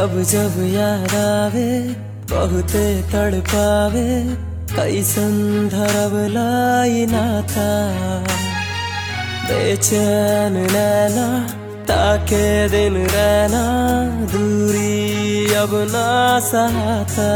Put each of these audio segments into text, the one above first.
जब जब याद आवे बहुते तड़पावे कैसन धरब लाई नाता बेचैन नैना ताके दिन रहना दूरी अब ना सहाता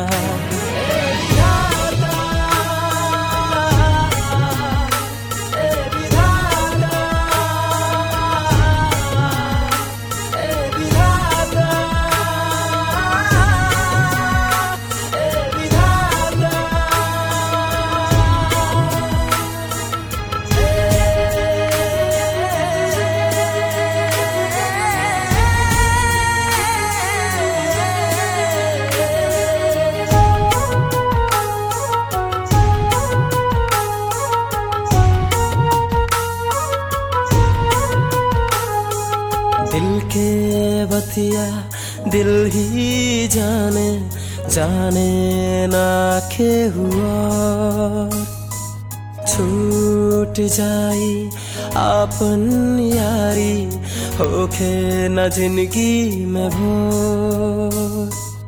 दिल के बतिया दिल ही जाने जाने ना के हुआ छूट जाई आपन यारी होखे न जिंदगी में भोर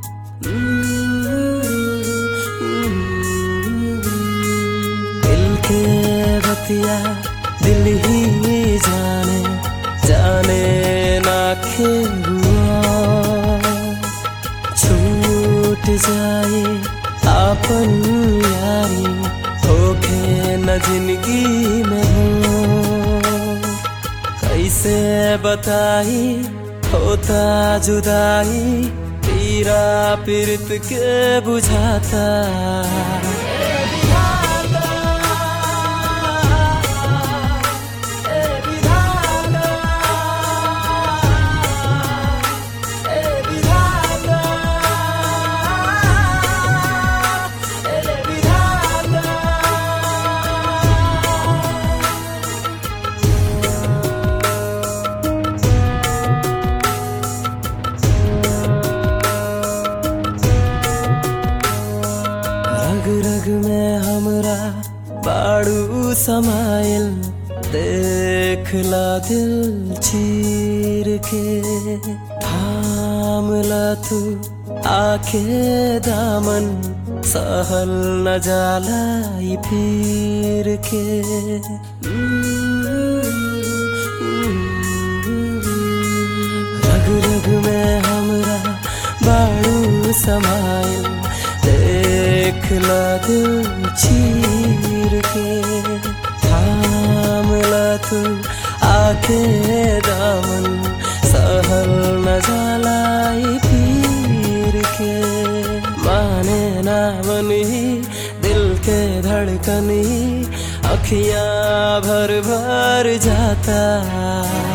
दिल के बतिया दिल ही जाने जाने ना हुआ छूट जाए आपन यारी होखे न जिंदगी में हो कैसे बताई होता जुदाई पीरा पीरत के बुझाता रग रग में हमरा बाड़ू समाइल देखला दिल चीर के थामला तू आखे दामन सहल न जाला ई फिर के रग रग में हमरा बाड़ू समाइल देखला दिल चीर के थामला तू आखे दामन सहल न जलाई पीर के माने ना बनी दिल के धड़कनी अखियां भर भर जाता